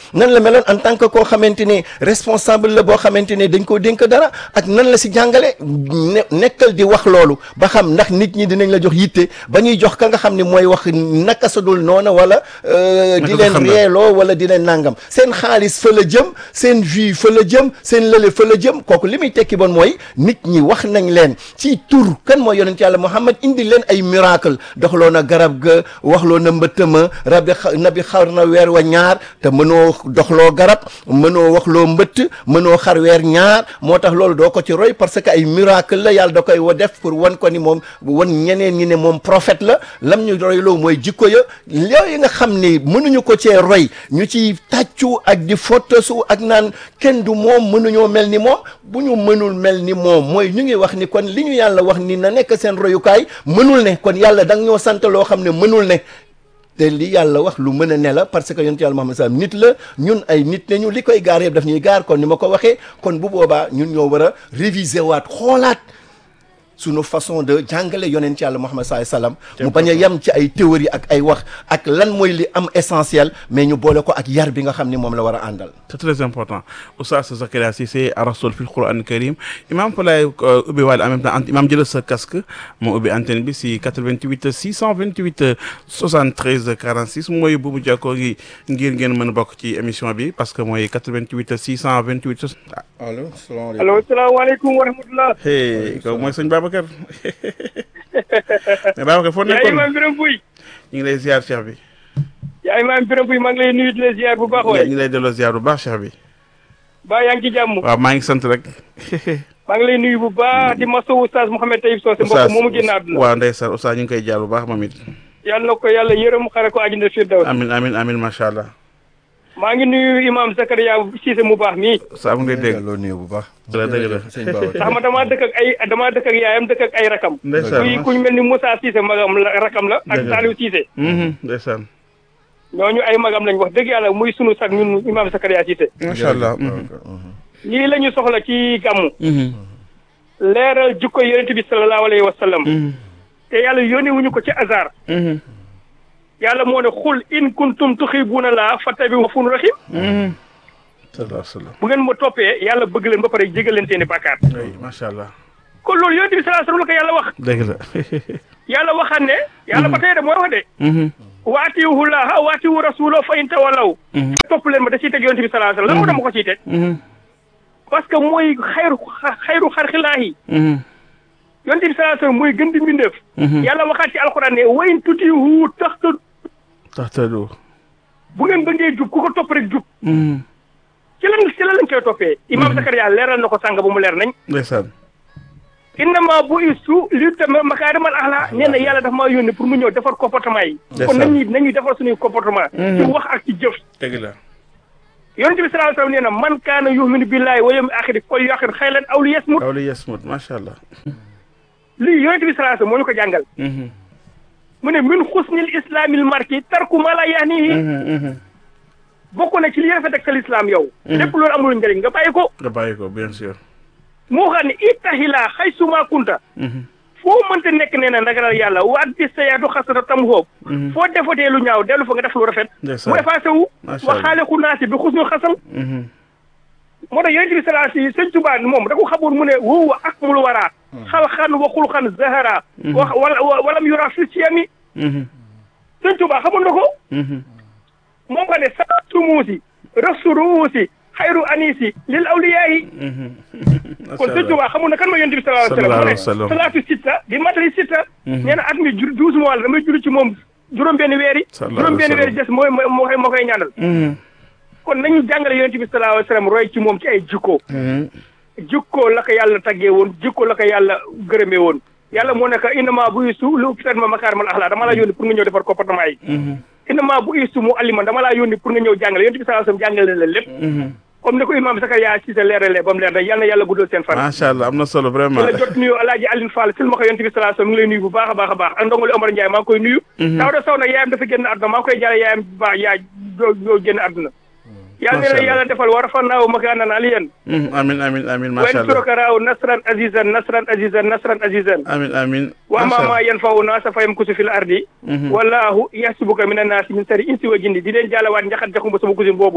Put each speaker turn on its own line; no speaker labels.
nan la meloon en tant que koo xamante ne responsable la boo xamante ne dañ koo dénk dara ak nan la si jàngale ne nekkal di wax loolu ba xam ndax nit ñi dinañ la jox yitte ba ñuy jox ka nga xam ne mooy wax naka sa dul noona wala di leen reeloo wala di leen nangam seen xaalis fa la jëm seen vie fa la jëm seen lële fa la jëm kooku li muy tekki bon mooy nit ñi wax nañ leen ci tur kan mooy yonent yàlla Muhammad indi leen ay miracle doxloo na garab ga waxloo na mbëttama rabi nabi xar na weer wa ñaar te mënoo doxloo garab mënoo waxloo mbëtt mënoo xar weer ñaar moo tax loolu doo ko ci roy parce que ay miracle la yàlla da koy wa def pour wan ko ni moom wan ñeneen ñi ne moom prophète la lam ñu royloo mooy jikko ya yooyu nga xam ni mënuñu ko cee roy ñu ci tàccu ak di fottasu ak naan kenn du moom mënuñoo mel ni moom bu ñu mënul mel ni moom mooy ñu ngi wax ni kon li ñu yàlla wax ni na nekk seen royukaay mënul ne kon yàlla da nga ñoo sant loo xam ne mënul ne te li yàlla wax lu mën a ne la parce que yonent yàlla Muhammad sallam nit la ñun ay nit nañu li koy gaar yëpp daf ñuy gaar kon ni ma ko waxee kon bu boobaa ñun ñoo war a réviser waat xoolaat sunu façon de jàngale yonent yàlla Muhammad sallallahu alayhi wasallam mu bañ a yem ci ay théorie ak ay wax ak lan mooy li am essentiel mais ñu boole ko ak yar bi nga xam ni moom la war a àndal
c'est très important Oustaz Zakaria Cissé rasul fil Qur'an karim imam fa laay ubbi waale en même temps imam jëlal sa casque moo ubbi antenne bi si 88 628 73 46 mooy buubu jàkkoo gi ngir ngeen mën a bokk ci émission bi parce que mooy 88 628
allo salaamaaleykum
allo salaamaaleykum wa rahmatulah.
hey kooku mooy sëñ Babacar mais Babacar foo
yaa
nekkoon
imaam Birame Pouy.
ñu ngi lay ziar cheikh bi
yaa imaam Birame Pouy maa ngi lay nuyu di la ziar bu baax
ñu
waay.
ngi lay delloo ziar bu baax cheikh bi
ba yaa ngi ci jàmm.
waaw maa ngi sant rek
maa ngi lay nuyu bu baax di masawu Oustaz Mouhamed Taïb Socé mbokk
Oustaz
moomu génn àdduna.
waaw ndeysaan Oustaz ñu ngi koy jaar bu baax moom it
yàlla na ko yàlla yërëm xare ko àjjana firdaws.
amin amin amin macha allah
maa ngi nuyu imaam Zakaria Cissé mu baax mii.
Oustaz mu ngi lay dégg
loo nuyu bu baax
dëgg la dëgg la
sëñ Babacar
ndax ma damaa dëkk ak ay damaa dëkk ak yaayam dëkk ak ay rakam.
ndeysaan
kuy kuñ mel ni Moussa Cissé magam la rakam la. ak
Dëgg la.
Saliou Cissé.
Mhm, ndeysaan
ñooñu ay magam lañ wax dëgg yàlla muy sunu sag ñun imaam Zakaria Cissé.
macha allah
lii la ñu soxla ci gàmmu.
Mhm,
leeral jukko yonent bi sallallahu alayhi wa sallam.
mhm,
te yàlla yónni wuñu ko ci hasard.
mhm,
yàlla moo ne xul in kuntum tuxibuuna laa fattabi'uuni rafuurun rahiim
mhm. sallallahu alayhi wa sallam
bu ngeen ma toppee yàlla bëgg leen ba pare jégal leen seeni bàkkaar
oui macha allah
kon loolu yonent bi sallallahu alayhi wa sallam la ko yàlla wax
dëgg la
yàlla waxaat ne yàlla ba tey de mooy wax de
Mhm,
waatiwu laaha waatiwu rasuula fa in tawallaw
mhm,
topp leen ma da ciy teg yonent bi sallallahu alayhi wa sallam lan moo tax ma ko ciy teg
mhm,
parce que mooy xayru xayru xarxilaahi
mhm,
yonent bi sallallahu alayhi wa sallam mooy gën di mbindeef
mhm.
yàlla waxaat ci alxuraan ne wa in tutiihu tahtadu
taxtadu
bu ngeen bëggee jub ku ko topp rek jub
Mhm,
ci lan ci lan lañ koy toppee imaam Zakaria leeral na ko sàng ba mu leer nañ
ndeysaan
innama bu istu li tamit makaarimal axlaa nee na yàlla dafa maa yónni pour mu ñëw defar comportement yi.
Ndeysaan.
kon nañuy nañuy defar suñuy comportement. ci wax ak ci jëf.
dëgg la
yonent bi sallallahu alayhi wa sallam nee na man kaana yu'minu billahi wa yawmil aaxiri falyaqul xayran aw liyasmut.
aw li yasmut macha allah
lii yonent bi sallallahu alayhi wa sallam moo ñu ko jàngal.
Mhm,
mu ne min xusnil islaamil marki tarku ma la yaanihi.
mhm, mhm.
bokk na ci li rafet ak sa lislaam yow. lépp loolu amul njëriñ nga bàyyi ko.
nga bàyyi ko bien sûr
moo xam ne ittahilaa xay suma kunta.
Mhm,
foo mënta nekk nee na ndagalal yàlla waat bi sayaatu xasata tam xoob.
mhm,
foo defatee lu ñaaw dellu fa nga def lu rafet.
ndeysaan
mu effacé wu.
Macha
wa
Allah.
xaaliqu naasi bi xusnul xasal.
mhm,
moo tax yonent bi salaa si sëñ Tuubaa moom da ko xamoon mu ne wóowa ak mul waraa. xalxan wa xulxan zahara. wa wala walam yura fi siyami.
mhm,
sëñ Tuubaa xamoon na ko.
mhm.
moom nga ne salaatu muusi rasu ruusi xayru anisi lil awliyaayi.
Macha
kon sëñ
Allah.
Tuubaa xamoon na kan mooy yonent bi salaa
Sallallahu
sallam mu
alayhi
ne
wa sallam.
salaatu sitta di matali sitta. nee na at mi jur douze mois la damay julli ci moom juróom-benn weer yi.
Sallallahu alayhi wa
juróom-benn weer yi des mooy moo moo koy moo koy ñaanal.
Mhm,
kon nañu jàngale yonent bi sallallahu alayhi wa sallam roy ci moom ci ay jikko
mhm.
jikko la ko yàlla taggee woon jikko la ko yàlla gërëmee woon yàlla moo nekk innama bu istu lu fitat ma makaarimal axlaa dama laa yónni pour nga ñëw defar comportement yi innama bu istu mu alliman dama laa yónni pour nga ñëw jàngale yonent bi sallallahu alayhi wa sallam jàngale na leen lépp comme ni ko imam Zakaria Cissé leeralee ba mu leer rek yàlla na yàlla guddal seen fan
macha allah am na solo vraiment
la jot nuyu alaaji Aline Fall sil ma ko yonent bi sallallahu alayhi wa sallam mi ngi lay nuyu bu baax a baax a baax ak ndongole Omar Ndiaye maa ngi koy nuyu Daouda Sow nag yaayam dafa génn àdduna maa ngi koy jaale yaayam bu baax yaay doo doo génn àdduna yàlla
Macha
na
Allah.
yàlla defal war a fannaaw makaanan aliyan
Mhm, amin amin amin
wa
macha allah
yansuruka raaw nasran azizan nasran azizan nasran azizan
amin amin
wa
macha
amma ma
allah
yanfa'u naasa fa yamkusu fil ardi wallahu yahsibuka mina naasi min sari insi wa jinni di leen jaalawaat njaxat jaxumba sama cousin boobu